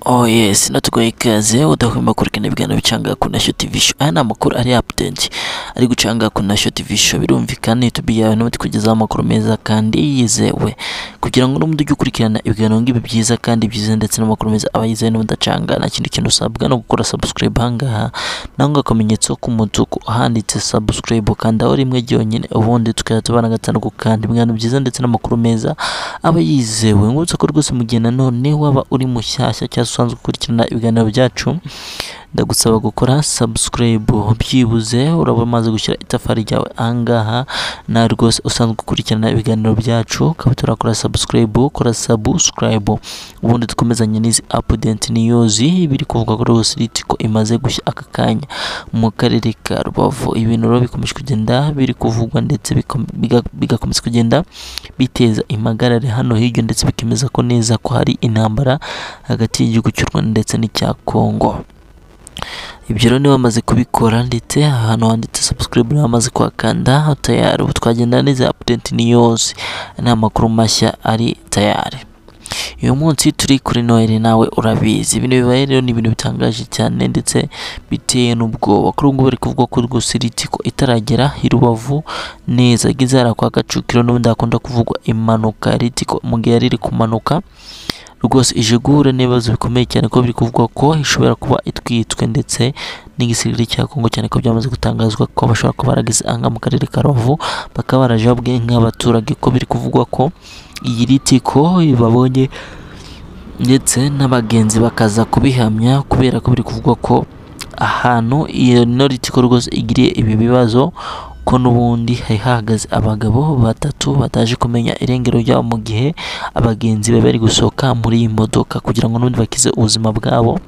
Oh yes, not tugoye ikaze udahwema kurikana ibiganiro bicanga ku Nasho TV Show. Aya ni amakuru ari update ari gucanga ku Nasho TV Show. Birumvikana YouTube yawe nawe tukugezaho amakuru meza kandi yizewe. Kugira ngo n'umuntu ujye ukurikirana ibiganiro ngibi byiza kandi byiza ndetse n'amakuru meza aba yizewe n'ubudacanga nta kindi kintu usabwa no gukora subscribe hangaha nangwa akamenyetso k'umutuku ahanditse subscribe kandi aho rimwe ryonyine ubundi tukajya tubana gatanu ku kandi ibiganiro byiza ndetse n'amakuru meza aba yizewe. Ngutse ko rwose mu gihe nanone waba uri mushyashya cyangwa se usanzwe ukurikirana ibiganiro byacu ndagusaba gukora subscribe byibuze uraba umaze gushyira itafari ryawe ahangaha na rwose usanzwe ukurikirana ibiganiro byacu ukaba turakora subscribe kora subscribe ubundi dukomezanye n'izi update news biri kuvuga ko rwose riti ko imaze gushya aka kanya mu karere ka Rubavu ibintu rero bikomeje kugenda biri kuvugwa ndetse bikome- biga- bigakomeza kugenda biteza impagarare hano hirya ndetse bikemeza ko neza ko hari intambara hagati y'igihugu cy'u Rwanda ndetse n'icya Congo ibyo rero niba bamaze kubikora ndetse ahantu handitse subscribe niba bamaze kuhakanda tayari ubu twagenda neza update ni yose ni amakuru mashya ari tayari uyu munsi turi kuri noheli nawe urabizi ibintu bibaye rero ni ibintu bitangaje cyane ndetse biteye n'ubwoba kuri ubwo bari kuvuga ko rwose ritiko itaragera i Rubavu neza igeze hariya kwa Kacukiro n'ubundi hakunda kuvugwa impanuka ritiko mu gihe yari iri kumanuka rwose ije guhura n'ibibazo bikomeye cyane ko biri kuvugwa ko ishobora kuba itwitswe ndetse n'igisirikare cya Kongo cyane ko byamaze gutangazwa ko bashobora kuba baragize anga mu karere ka Rubavu bakaba baraje babwiye nk'abaturage ko biri kuvugwa ko iyi ritiko babonye ndetse n'abagenzi bakaza kubihamya kubera ko biri kuvugwa ko ahantu iyo no ritiko rwose igiriye ibi bibazo ko n'ubundi hari hahagaze abagabo batatu bataje kumenya irengero ryabo mu gihe abagenzi bari bari gusohoka muri iyi modoka kugira ngo n'ubundi bakize ubuzima bwabo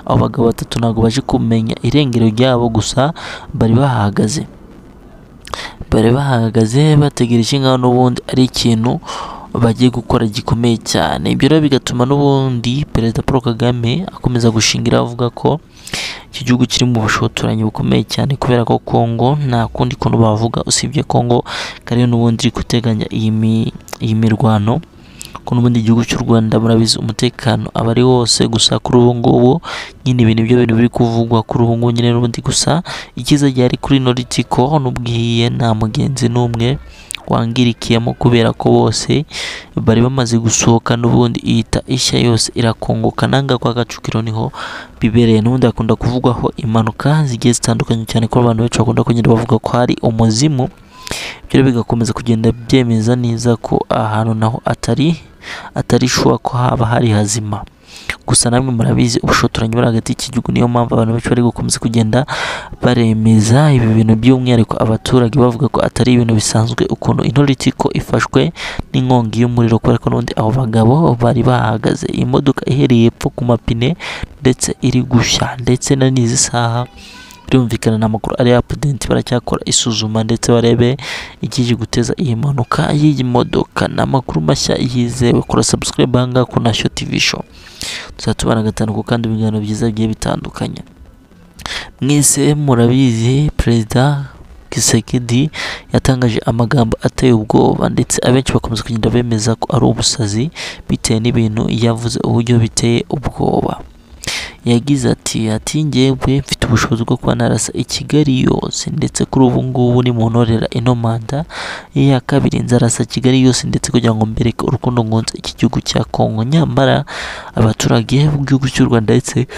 abo bagabo batatu ntabwo baje kumenya irengero ryabo gusa bari bahahagaze bari bahagaze bategereje nk'aho n'ubundi ari ikintu bagiye gukora gikomeye cyane ibyo rero bigatuma n'ubundi perezida paul kagame akomeza gushingira avuga ko iki gihugu kiri mu bushotoranyi bukomeye cyane kubera ko kongo nta kundi kuntu bavuga usibye kongo kariyo n'ubundi iri guteganya iyi mi- iyi mirwano ko n'ubundi igihugu cy'u rwanda murabizi umutekano aba ari wose gusa kuri ubu ngubu nyine ibintu ibyo bintu biri kuvugwa kuri ubu ngubu nyine n'ubundi gusa icyiza ryari kuri noritiko n'ubwiye nta mugenzi n'umwe wangirikiyemo kubera ko bose bari bamaze gusohoka n'ubundi ihita ishya yose irakongoka nanga kwa Kacukiro niho bibereye n'ubundi hakunda kuvugwaho impanuka zigiye zitandukanye cyane ko abantu benshi bakunda kugenda bavuga ko hari umuzimu ibyo rero bigakomeza kugenda byemeza neza ko ahantu naho atari atari shuwa ko haba hari hazima gusa namwe murabizi ubushotoranyi buri hagati y'iki gihugu niyo mpamvu abantu benshi bari gukomeza kugenda baremeza ibi bintu by'umwihariko abaturage bavuga ko atari ibintu bisanzwe ukuntu intoritiko ifashwe n'inkongi y'umuriro kubera ko n'ubundi abo bagabo bari bahagaze iyi modoka ihereye epfo ku mapine ndetse iri gushya ndetse na n'izi saha birumvikana ni amakuru ari apudenti baracyakora isuzuma ndetse barebe ikije guteza iyi mpanuka y'iyi modoka ni amakuru mashya yizewe kora subscribe ahangaha ku Nasho TV Show tuzaba tubana gatanu ku kandi ibiganiro byiza bigiye bitandukanye mwese murabizi perezida Kisekedi yatangaje amagambo ateye ubwoba ndetse abenshi bakomeza kugenda bemeza ko ari ubusazi bitewe n'ibintu yavuze uburyo biteye ubwoba yagize ati ati njyewe mfite ubushobozi bwo kuba narasa i Kigali yose ndetse kuri ubu ngubu nimuntorera ino manda iya kabiri nzarasa Kigali yose ndetse kugira ngo mbereke urukundo nkunze iki gihugu cya Kongo nyamara abaturage b'igihugu cy'u Rwanda ndetse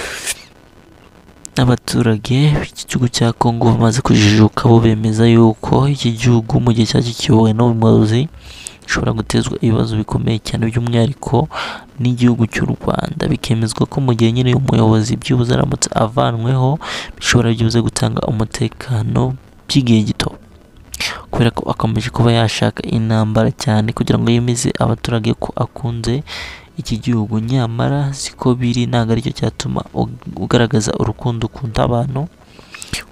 n'abaturage b'iki gihugu cya Kongo bamaze kujijuka bo bemeza yuko iki gihugu mu gihe cyacyo kiyobowe n'umuyobozi gishobora gutezwa ibibazo bikomeye cyane by'umwihariko n'igihugu cy'u Rwanda bikemezwa ko mu gihe nyine uyu muyobozi byibuze aramutse avanweho bishobora byibuze gutanga umutekano by'igihe gito kubera ko akomeje kuba yashaka intambara cyane kugira ngo yemeze abaturage ko akunze iki gihugu nyamara siko biri ntabwo aricyo cyatuma ug- ugaragaza urukundo ukunda abantu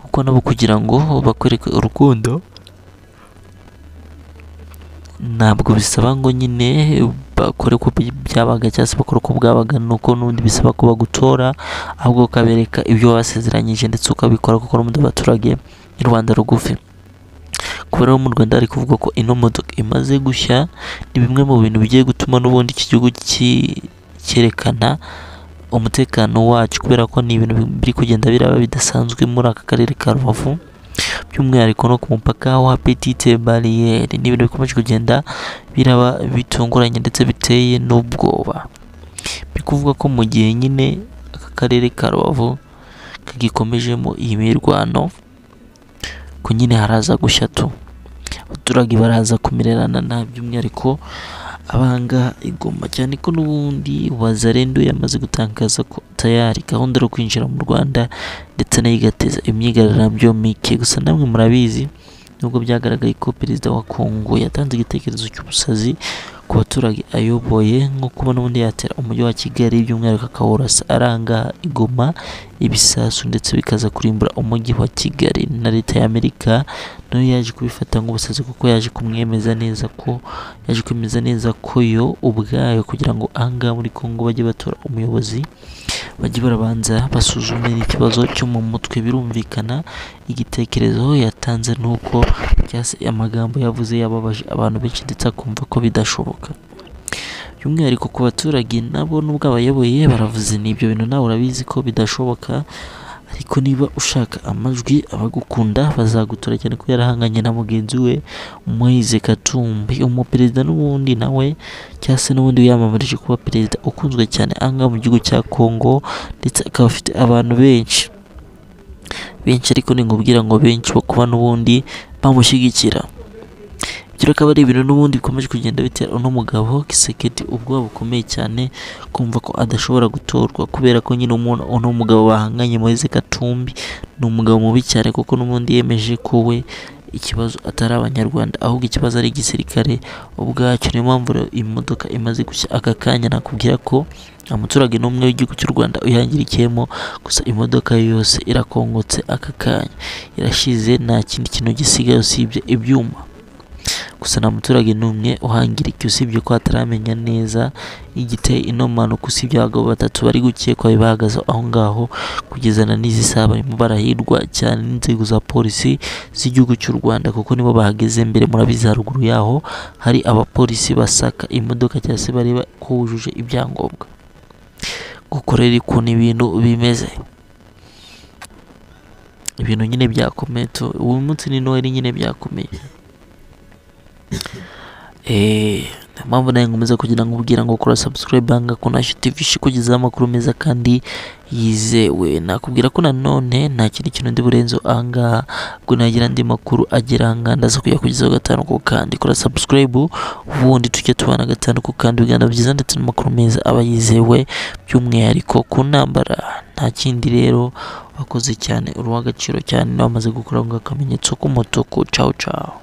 kuko nabo kugira ngo bakwereke urukundo ntabwo bisaba ngo nyine bakore uko by- byabaga cyangwa se bakora uko bwabaga nuko n'ubundi bisaba ko bagutora ahubwo ukabereka ibyo wasezeranyije ndetse ukabikora kuko n'ubundi abaturage ni rubanda rugufi kuba rero mu Rwanda hari kuvugwa ko ino modoka imaze gushya ni bimwe mu bintu bigiye gutuma n'ubundi iki gihugu ki- cyerekana umutekano wacu kubera ko ni ibintu biri kugenda biraba bidasanzwe muri aka karere ka rubavu by'umwihariko no ku mupaka wa petite bariyeri ni ibintu bikomeje kugenda biraba bitunguranye ndetse biteye n'ubwoba biri kuvuga ko mu gihe nyine aka karere ka rubavu kagikomejemo iyi mirwano ko nyine haraza gushya tu abaturage baraza kumererana nabi by'umwihariko abanga igoma cyane ko n'ubundi wazarendo yamaze gutangaza ko tayari gahunda yo kwinjira mu rwanda ndetse nayo igateza imyigaragambyo mike gusa namwe murabizi nubwo byagaragaye ko perezida wa kongo yatanze igitekerezo cy'ubusazi ku baturage ayoboye nk'uko ubona ubundi yatera umujyi wa kigali by'umwihariko akawurasa aranga igoma ibisasu ndetse bikaza kurimbura umujyi wa kigali na leta y'amerika nayo yaje kubifata nk'ubusazi kuko yaje kumwemeza neza ko yaje kwemeza neza ko yo ubwayo kugira ngo ahangaha muri kongo bajye batora umuyobozi bajye barabanza basuzumira ikibazo cyo mu mutwe birumvikana igitekerezo yatanze nuko cyangwa se amagambo yavuze yababaje abantu benshi ndetse akumva ko bidashoboka by'umwihariko ku baturage nabo n'ubwo abayoboye baravuze n'ibyo bintu nawe urabizi ko bidashoboka ariko niba ushaka amajwi abagukunda bazagutora cyane ko yarahanganye na mugenzi we Moise Katumbi umuperezida n'ubundi nawe cyangwa se n'ubundi wiyamamarije kuba perezida ukunzwe cyane ahangaha mu gihugu cya Congo ndetse akaba afite abantu benshi benshi ariko ningubwira ngo benshi bakuba n'ubundi bamushyigikira ibyo akaba ari ibintu n'ubundi bikomeje kugenda bitera uno mugabo kiseketi ubwoba bukomeye cyane kumva ko adashobora gutorwa kubera ko nyine umuntu uno mugabo bahanganye Moise Katumbi ni umugabo mubi cyane kuko n'ubundi yemeje ko we ikibazo atari abanyarwanda ahubwo ikibazo ari igisirikare ubwacyo niyo mpamvu rero imodoka imaze gushya aka kanya nakubwira ko nta muturage n'umwe w'igihugu cy'u rwanda uyangirikiyemo gusa imodoka ye yose irakongotse aka kanya irashize nta kindi kintu gisigaye usibye ibyuma gusa nta muturage n'umwe uhangirikiye usibye ko ataramenya neza igiteye ino mpanuka usibye abagabo batatu bari gukekwa bahagaze aho ngaho kugezana n'izi saha barimo barahirwa cyane n'inzego za polisi z'igihugu cy'u Rwanda kuko nibo bahageze mbere murabizi haruguru yaho hari abapolisi basaka imodoka cyangwa se bareba ko wujuje ibyangombwa gukorera ukuntu ibintu bimeze ibintu nyine byakomeye tu- uyu munsi ni noheli nyine byakomeye Eh, niyo mpamvu nawe nkomeza kugira ngo ubwira ngo kora subscribe hanga ko nasho TV kugezaho amakuru meza kandi yizewe nakubwira ko nanone nta kindi kintu ndi burenze ahangaha ubwo nagira andi makuru agera ahangaha ndaza kuyakugezaho gatanu ku kandi kora subscribe ubundi tujya tubana gatanu ku kandi biganiro byiza ndetse n'amakuru meza aba yizewe by'umwihariko ku ntambara nta kindi rero wakoze cyane uri uw'agaciro cyane nawe amaze gukora akamenyetso k'umutuku cawu cawu